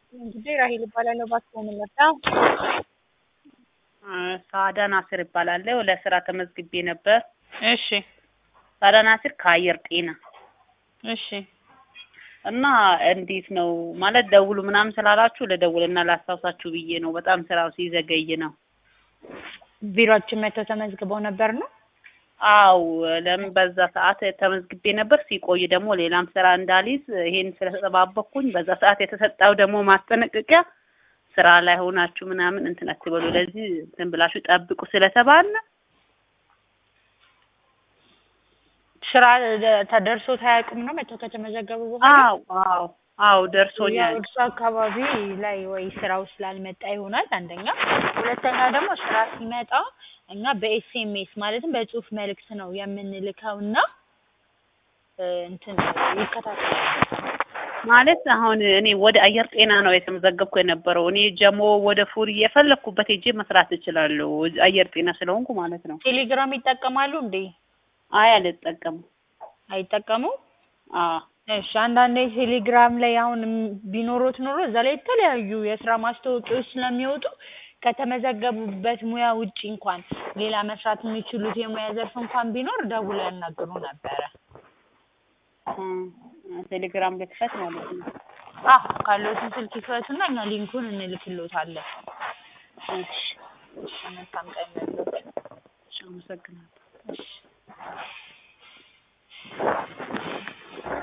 እንግዲህ ራሄል እባላለሁ። ባስኮ መለታ ሳዳ ናስር እባላለሁ። ለስራ ተመዝግቤ ነበር። እሺ ሳዳ ናስር ከአየር ጤና እሺ እና እንዴት ነው ማለት ደውሉ ምናምን ስላላችሁ ልደውልና ላስታውሳችሁ ብዬ ነው። በጣም ስራው ሲዘገይ ነው። ቢሮአችን መጥተው ተመዝግበው ነበር ነው? አው ለምን በዛ ሰዓት ተመዝግቤ ነበር። ሲቆይ ደግሞ ሌላም ስራ እንዳልይዝ ይሄን ስለተጠባበቅኩኝ በዛ ሰዓት የተሰጠው ደግሞ ማስጠነቀቂያ ስራ ላይ ሆናችሁ ምናምን እንትን አትበሉ፣ ለዚህ እንትን ብላችሁ ጠብቁ ስለተባለ ስራ ተደርሶ ታያውቁም ነው መጥተው ከተመዘገቡ በኋላ? አው አው አው ያው ደርሶኛል። እርሱ አካባቢ ላይ ወይ ስራው ስላልመጣ ይሆናል አንደኛ። ሁለተኛ ደግሞ ስራ ሲመጣ እኛ በኤስኤምኤስ ማለትም በጽሁፍ መልእክት ነው የምንልከው እና እ እንትን ይከታተላል። ማለት አሁን እኔ ወደ አየር ጤና ነው የተመዘገብኩ የነበረው። እኔ ጀሞ ወደ ፉሪ የፈለኩበት ሄጄ መስራት እችላለሁ፣ አየር ጤና ስለሆንኩ ማለት ነው። ቴሌግራም ይጠቀማሉ እንዴ? አይ አልጠቀምም። አይጠቀሙም? አዎ እሺ አንዳንዴ ቴሌግራም ላይ አሁን ም- ቢኖሮት ኖሮ እዛ ላይ የተለያዩ የስራ ማስታወቂያዎች ስለሚወጡ ከተመዘገቡበት ሙያ ውጪ እንኳን ሌላ መስራት የሚችሉት የሙያ ዘርፍ እንኳን ቢኖር ደውለው ያናግሩ ነበረ። እ ቴሌግራም ልክፈት ማለት ነው። አዎ ካለዎትን ስልክ ይክፈቱና እኛ ሊንኩን እንልክልዎታለን። እሺ እሺ መልካም ቀን ይሁንልዎት። እሺ፣ አመሰግናለሁ። እሺ